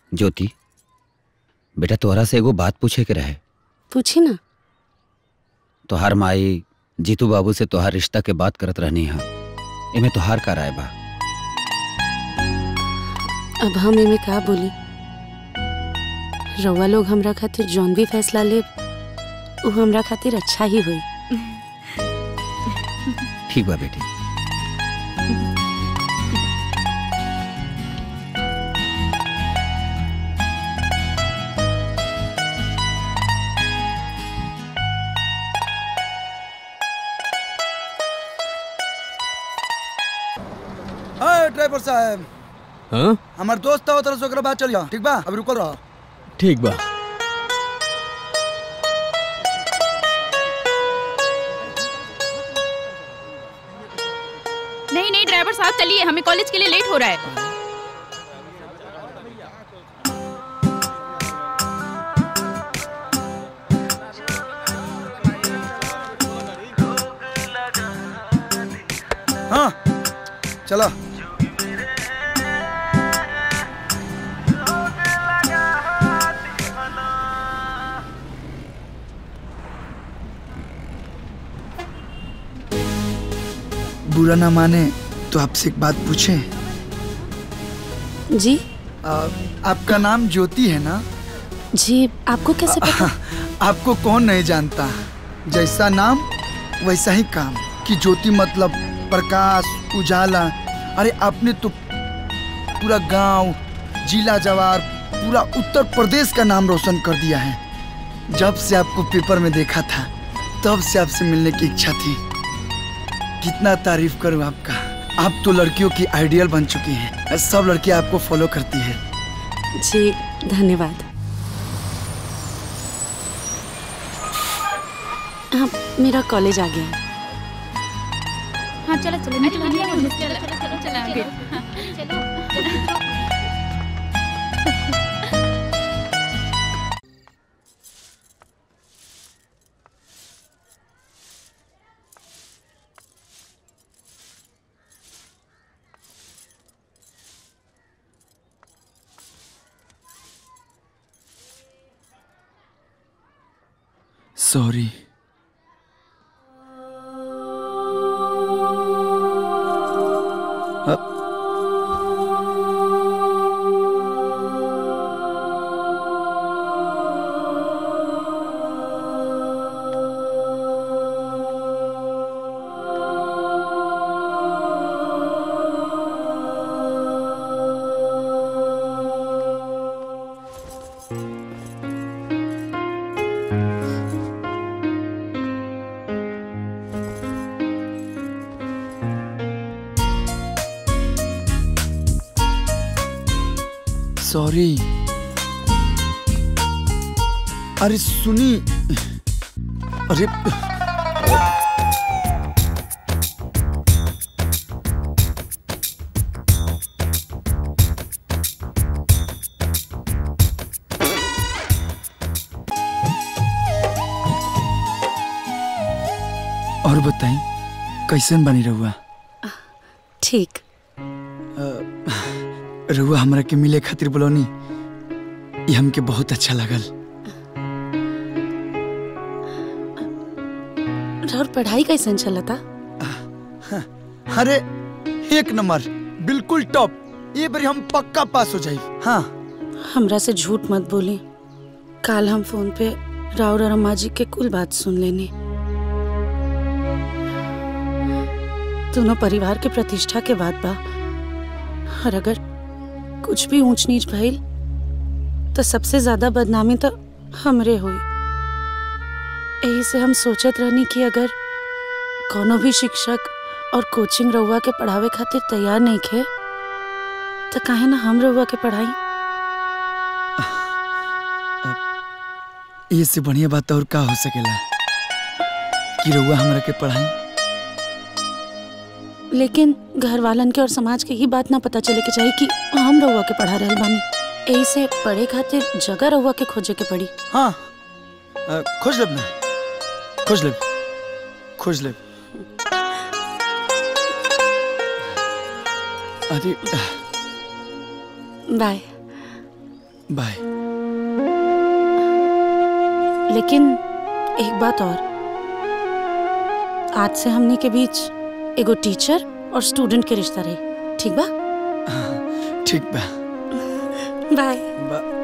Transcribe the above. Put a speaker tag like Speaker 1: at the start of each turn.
Speaker 1: ज्योति बेटा तोहरा से एगो बात पूछे के रहे
Speaker 2: पूछी ना
Speaker 1: तोहार माई जीतू बाबू से तोहार रिश्ता के बात करत रहनी हा एमे तोहार का राय बा
Speaker 2: अब हम एमे का बोली रउआ लोग हमरा खातिर जौन भी फैसला ले वो हमरा खातिर अच्छा ही होई
Speaker 1: ठीक बा बेटी
Speaker 3: हाय ड्राइवर साहब
Speaker 4: हाँ
Speaker 3: हमार दोस्त है तरह से ओकरा बात चल जा ठीक बा अब रुकल रहो
Speaker 4: ठीक बा
Speaker 5: नहीं नहीं ड्राइवर साहब चलिए हमें कॉलेज के लिए लेट हो रहा है
Speaker 3: हाँ चलो बुरा ना माने तो आपसे एक बात पूछे
Speaker 2: जी
Speaker 3: आपका नाम ज्योति है ना
Speaker 2: जी आपको कैसे पता
Speaker 3: आपको कौन नहीं जानता जैसा नाम वैसा ही काम कि ज्योति मतलब प्रकाश उजाला अरे आपने तो पूरा गांव जिला जवार पूरा उत्तर प्रदेश का नाम रोशन कर दिया है जब से आपको पेपर में देखा था तब से आपसे मिलने की इच्छा थी कितना तारीफ करूं आपका आप तो लड़कियों की आइडियल बन चुकी हैं सब लड़कियां आपको फॉलो करती हैं
Speaker 2: जी धन्यवाद हाँ मेरा कॉलेज आ गया है
Speaker 5: हाँ चलो चलो निकलो निकलो चलो चलो चलो आगे हाँ, चलो
Speaker 3: सॉरी सॉरी अरे सुनी अरे और बताई कैसन बनी रहुआ
Speaker 2: ठीक
Speaker 3: रहुआ हमरा के मिले खातिर बोलौनी ये हमके बहुत अच्छा लगल
Speaker 2: और पढ़ाई कैसन चलता
Speaker 3: अरे एक नंबर बिल्कुल टॉप ये बारी हम पक्का पास हो जाए हाँ
Speaker 2: हमरा से झूठ मत बोली काल हम फोन पे राव और अम्मा जी के कुल बात सुन लेने दोनों परिवार के प्रतिष्ठा के बात बा और अगर कुछ भी ऊंच नीच भइल तो सबसे ज्यादा बदनामी तो हमरे हुई यही से हम सोचत रहनी कि अगर कोनो भी शिक्षक और कोचिंग रउआ के पढ़ावे खातिर तैयार नहीं खे तो काहे ना हम रउआ के पढ़ाई
Speaker 3: ये से बढ़िया बात और का हो सकेला कि रहुआ हमरा के पढ़ाई
Speaker 2: लेकिन घर वालन के और समाज के ही बात ना पता चले के चाहिए कि हम रउआ के पढ़ा रहल बानी यही से पढ़े खातिर जगह रउआ के खोजे के पड़ी
Speaker 3: हाँ अ, खोज लेब ना खोज लेब खोज लेब अरे
Speaker 2: बाय
Speaker 3: बाय
Speaker 2: लेकिन एक बात और आज से हमनी के बीच एगो टीचर और स्टूडेंट के रिश्ता रही ठीक बा
Speaker 3: ठीक बा
Speaker 2: बाय
Speaker 3: बा